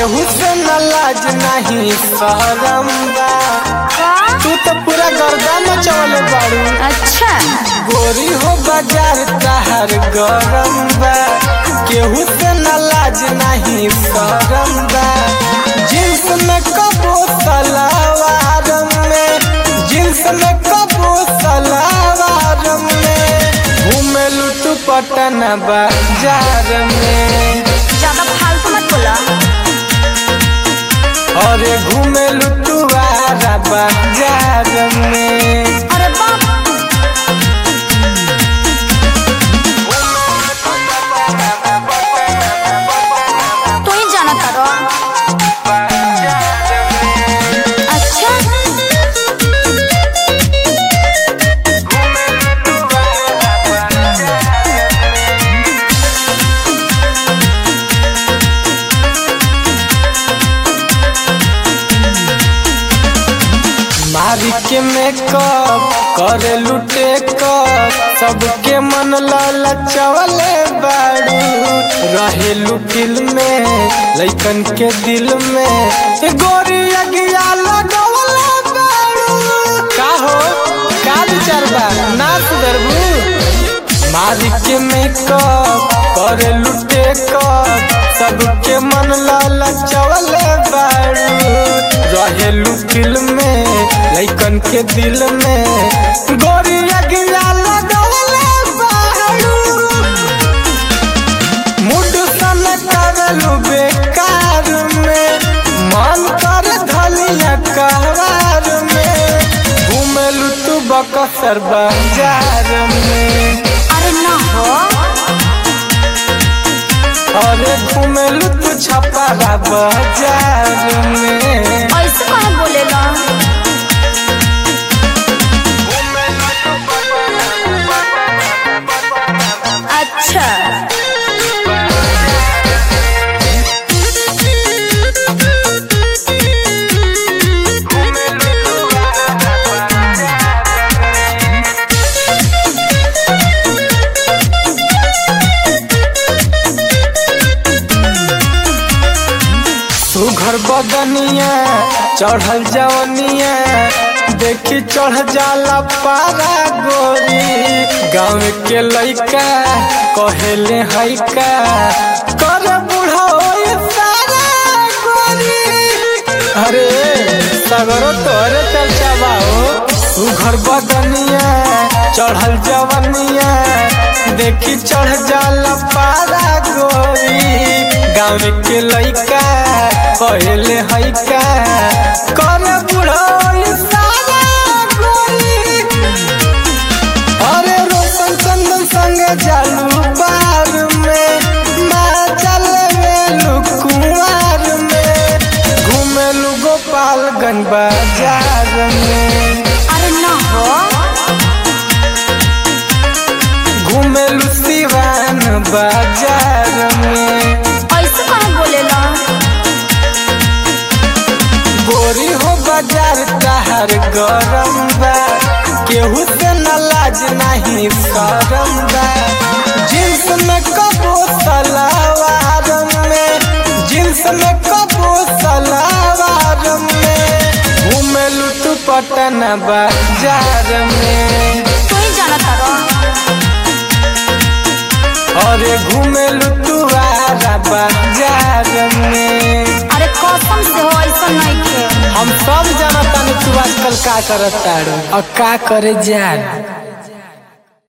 केहू से न लाज नहीं शरम बा का तू तो पूरा गर्दा मचवले बाड़ू अच्छा गोरी हो बाजार तहर गरम बा केहू से न लाज नहीं शरम बा जींस में कबो सलवार में जींस में कबो सलवार में घूमेलू तू पटन बाजार में ज्यादा फालतू मत बोला अरे घूमेलू तू आरा बाजार में अरे बाप तू ही जाना तारो अच्छा मारी के मेकअप करे लुटे कर सबके मन ललचवले बाड़ू रहेलू फिल्म में लइकन के दिल में ए गोरी अगिया लगवले बाड़ू का हो का विचार बा ना सुधरबू मारी के मेकअप करे लुटे कर सबके मन ललचवले बाड़ू रहेलू फिल्म में लइकन के दिल में गोरी अगिया लगवले बाड़ू मुड सन करलू बेकार में मन कर धलिया कहवार में घूमलू तू बकसर बाजार में अरे ना हो अरे घूमलू तू छपारा बाजार में ऐसे कहे बोलेला अच्छा सुघर बदनिया चढ़ल जवनिया देखी चढ़ जाला पारा गोरी गाँव के लइका कहेले हैका कर बूढ़ा होई सारा गोरी अरे सगरो तोरे चर्चा बाओ सुघर बदनिया चढ़ल जवनिया देखी चढ़ जाला पारा गोरी गाँव के लइका कहले हैका कर बुढ़ई सारा गोरी अरे रोशन चंदन संग जालू बार में माँ चल मेलू कुंवार में घूमेलू गोपालगंज बाजार में अरे ना हो घूमेलू सिवान बाजार में ऐसे कहे बोलेला गोरी हो बाजार तहर गरम बा केहू से न लाज नहीं शरम बा जींस में कबो सलवार में जींस में कबो सलवार में घूमेलू तू पटन बाजार में तू ही जाना तारो अरे घूमेलू तू आरा बाजार में अरे कसम से हो ऐसा नहीं खे हम सब जानता तू आजकल का करत तारू और का करे जान